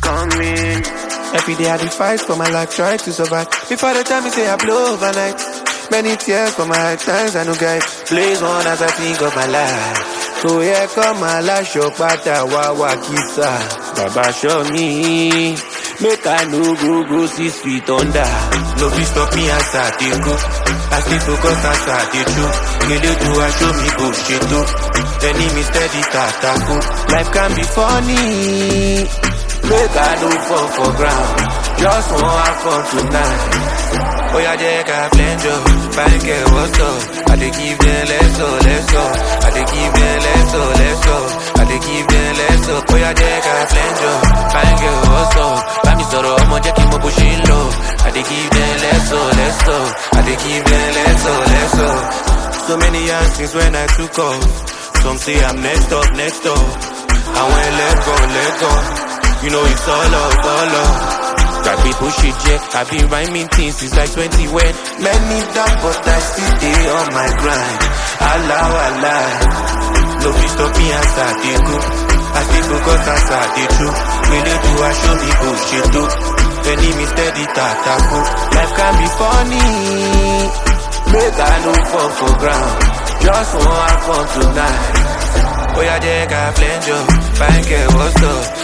coming. Every day I dey fight for my life, try to survive. Before the time me say I blow overnight. Many tears for my hard times, I no guide. Blaze on as I think of my life. So yeah, come my life, show pata wawa kisa. Baba show me. Make I no go go six feet under. No fit stop me as I dey go. I stay focused as I dey do. Kele do I show me bullshit too. Enemy steady tatako. Life can be funny. Make I no fall for ground. Just want have fun tonight. Oh yeah, Jack, I blend you. Bank it, what's up? I dey give them less so, less so. I dey give them less so, less so. I dey give them less so. Oh yeah, Jack, I blend you. Bank it, what's up? Bá mi sọ̀rọ̀ ọmọ jẹ́ kí n mọ bó ṣe ń lọ. I dey give them less so, less so. I dey give them less so, less so. So many years since when I took off. Some say I'm next up, next up. I went let go, let go. You know it's all up, all up. Got people shit, yeah. I been rhyming things since like 20 when many down, but I still stay on my grind. Allah, Allah. No fit stop me as I dey go. I stay focused as I dey do. Really do I show me bullshit too. Enemy steady tatako. Life can be funny. Make I no fall for ground. Just want have fun tonight. Oh yeah, Jack, I blend you. Bank it, what's up?